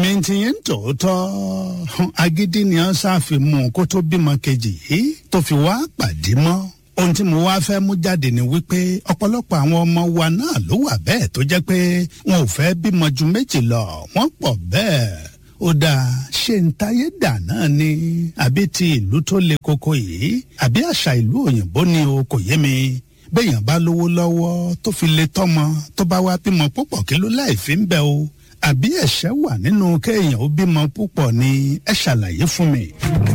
ẹ̀mí ti yẹn tòótọ́ agídí ni wọ́n ṣàfimú kó tó bímọ kejì yìí tó fi wá pàdé mọ́ ohun tí mo wá fẹ́ mú jáde ni wípé ọ̀pọ̀lọpọ̀ àwọn ọmọ wa náà ló wà bẹ́ẹ̀ tó jẹ́ pé wọn ò fẹ́ bímọ ju méjì lọ wọ́n pọ̀ bẹ́ẹ̀ ó dáa ṣé ń táyé dà náà ni àbí ti ìlú tó le koko yìí àbí àṣà ìlú òyìnbó ni o kò yé mi béèyàn bá lówó lọ́wọ́ tó fi lè tọ́mọ tó bá wá bímọ púpọ̀ kí ló láì fi ń bẹ o àbí ẹ̀ṣẹ̀ wà nínú kéèyàn ó bímọ púpọ̀ ni ẹ ṣàlàyé fún mi.